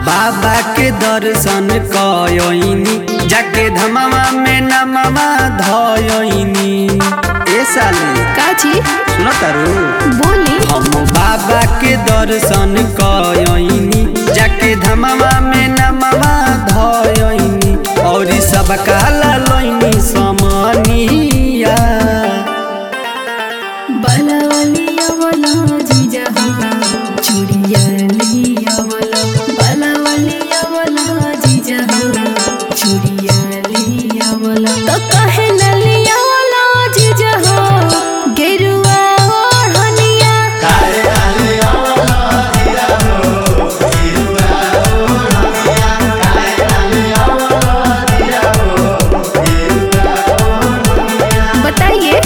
बाबा के दर्शन कयनी जाके धमावा में नमवा धयनी ए साली काची सुन तारू बोली हम बाबा के दर्शन कयनी जाके धमावा में नमवा धयनी और सब काला लैनी समनिया बलवलिया वाला जीजा हो चूड़िया लिया वाला बलवलिया वाला जीजा हो चूड़िया लिया वाला तो कहे न लिया वाला जीजा हो गेरुआ ओढ़निया बताइए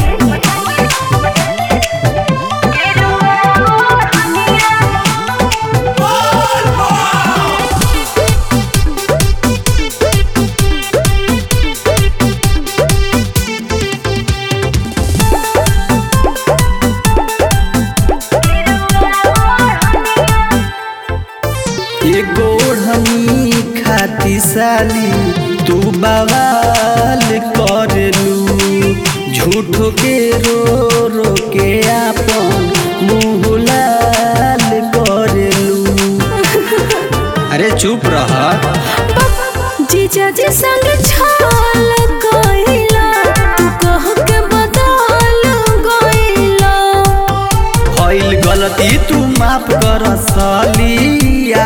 एगो ओढ़नी खाती साली तू बवाल करलू झूठो के रो रो के आपन मुँह लाल करलू अरे चुप रह जीजा जी संग छाल कइला तू कह के बदल गइला भइल गलती तू माफ कर सालिया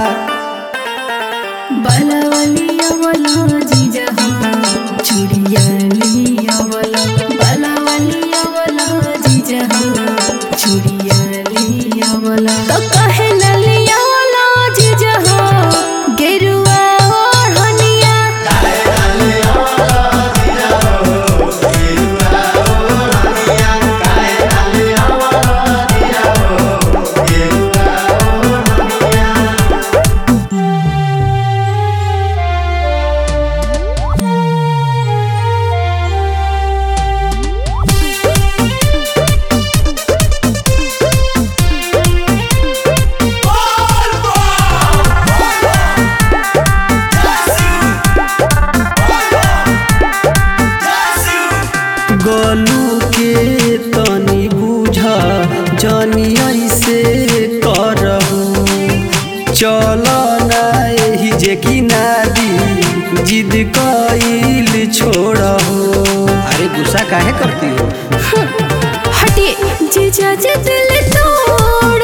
बलवलिया वाला जीजा हो चूड़िया लिया वाला बलवलिया वाला जीजा हो चूड़िया लिया वाला तो कहे न लिया वाला जीजा हो गेरुआ ओढ़निया गोलू के तनी बुझ जनी ऐसे करहु चल ना एही जे कि नादी जिद कइल छोड़हु अरे गुस्सा काहे करती हो हटिए जीजा जी दिल तोड़